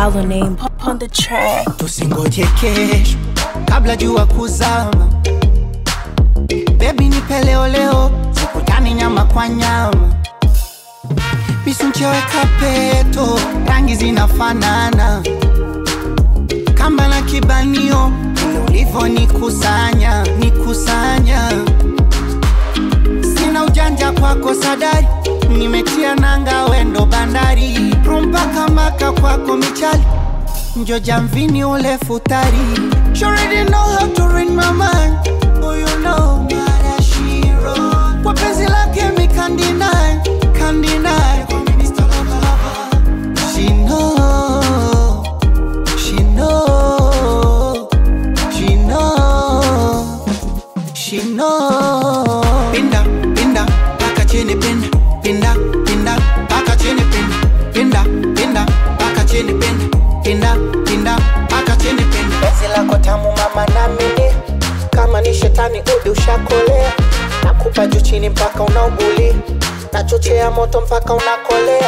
Our name on the track. tusingoje kesho kabla jua kuzama bebi nipe leo leo sikutani nyama kwa nyama misuncheweka peto rangi zinafanana kamba na kibanio vile ulivyo nikusanya nikusanya sina ujanja kwako sadari nimetia nanga wendo bandari rumpaka maka kwako michali njo jamvini ule futari She already know how to read my mind Oh you know Marashiro Kwa penzi lake mi can't deny Can't deny She know She know She know She know Pinda, pinda, paka chini pinda Pinda, pinda, paka chini pinda Pinda, pinda, paka chini pinda Pinda, pinda, paka chini pinda Penzi lako tamu mama na mimi Kama ni shetani udi ushakolea Nakupa juu chini mpaka unauguli Nachochea moto mpaka unakolea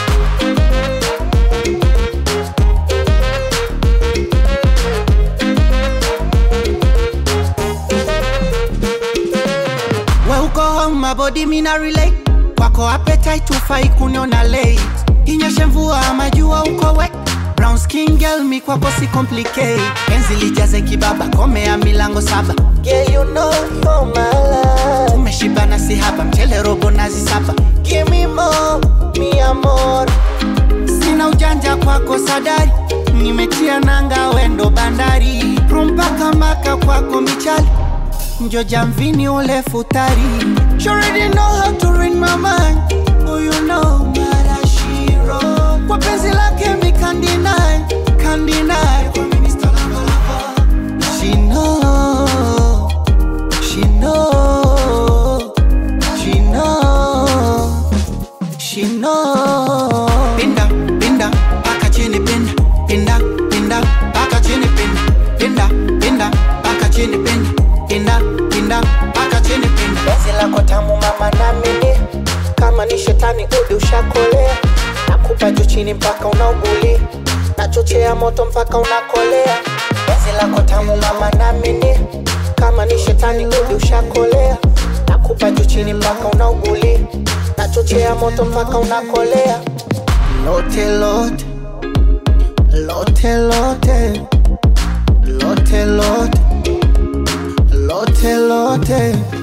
we uko home mabodi mina relate kwako appetite ufai kuniona late inyeshe mvua ama jua uko wet brown skin girl mi kwako si complicate penzi lijaze kibaba komea milango saba Girl, you know you're my love. tumeshibana si haba mchele robo nazi saba Give me more, mi amor sina ujanja kwako sadari nimetia nanga wendo bandari rumpaka maka kwako michali njo jamvini ule futari She already know how to read my mind Oh you know Marashiro Kwa penzi lake mi can't deny Can't deny She know She know She know She know Pinda, pinda, paka chini pinda Pinda, pinda, paka chini pinda Pinda, pinda, paka chini pinda Pinda, pinda, paka chini pinda Penzi lako tamu mama na mimi Kama ni shetani udi ushakolea Nakupa juu chini mpaka unauguli Nachochea moto mpaka unakolea Penzi lako tamu mama na mimi Kama ni shetani udi ushakolea Nakupa juu chini mpaka unauguli Nachochea moto mpaka unakolea Lote lote Lote lote Lote lote Lote lote